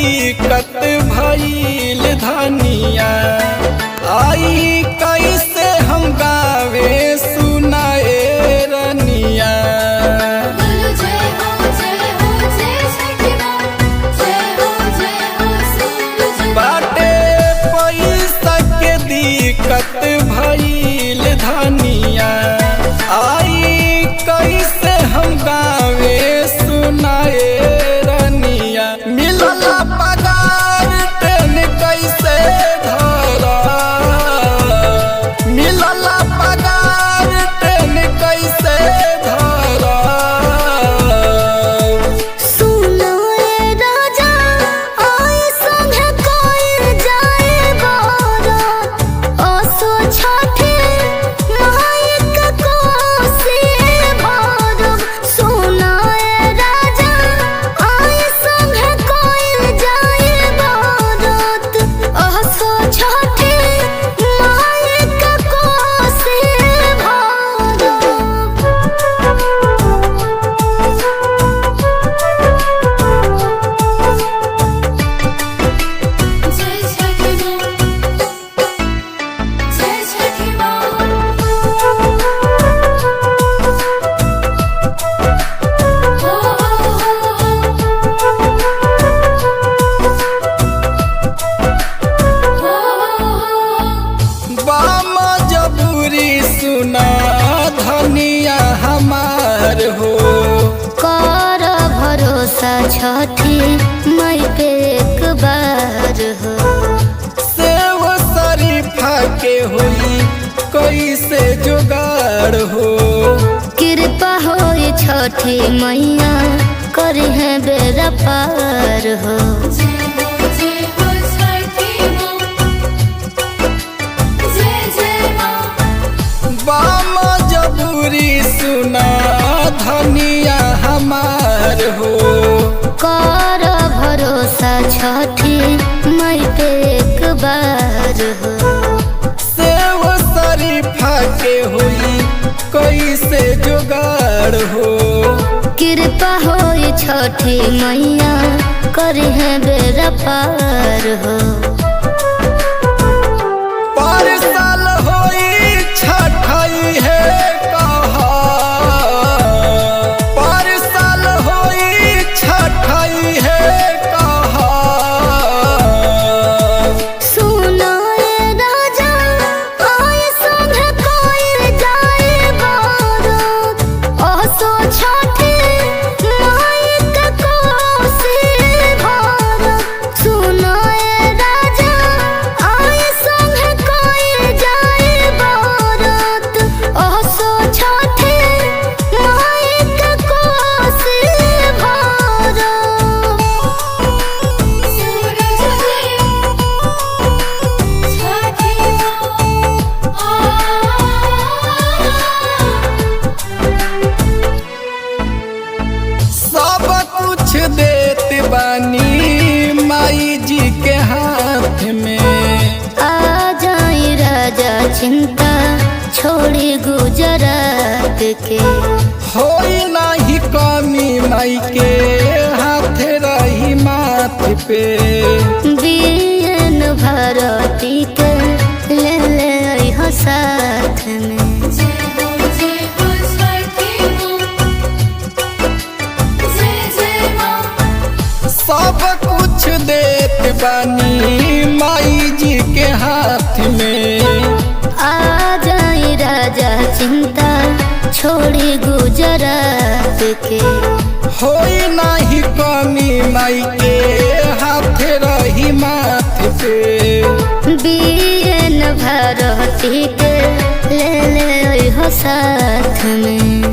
दिक्कत भइल धनिया आई कैसे हम गावे सुनाए रनिया बोलो जय हो जय हो जय छठी माँ जय हो जय हो सूरज बाटे पैसा के दिक्कत भइल धनिया आई कैसे हम गावे सुनाए रनिया मिलल पगार ट्रेन कैसे धरा मिलल पगार ट्रेन कैसे धरा सुनो ए राजा आए संगे कोई जाए बारात असो छठे मायक कोसी भरब सुनो ए राजा आए संगे कोई जाए बारात असो छठे मायक कोसी भरब जय छठी माँ जय छठी माँ हो हो बाम जबूरी सुना धनिया हमार हो कर भरोसा छठी मई पे एक बार हो सेव शरीफा के हुई कैसे जुगाड़ हो कृपा हो छठी मैया करी है बेरा पार हो बाम जबूरी सुना धनिया हमार हो कर भरोसा छठी मई पे एक बार हो सेव शरीफा के हुई कैसे जुगाड़ हो कृपा हो छठी मैया करी है बेरा पार हो पर साल होई छठई है कहा पर साल होई छठई है कहा सुनो ए राजा आए संगे कोई जाए बारात असो छठे मायक कोसी भरब सुनो ए राजा आए संगे कोई जाए बारात असो छठे मायक कोसी भरब सूरज देव छठी सब कुछ देत बानी माई जी के हाथ में आ जाई राजा चिंता छोड़ी गुजरात के होई नाही कमी माई के हाथ रही माथ पे बीएन भारती के ले ले अइहो साथ में सब कुछ देत बानी माई जी के हाथ में आ जाई राजा चिंता छोड़ी गुजरात के होई नाही कमी माई के हाथ रही माथ पे बीएन भारती के ले ले अइहो साथ में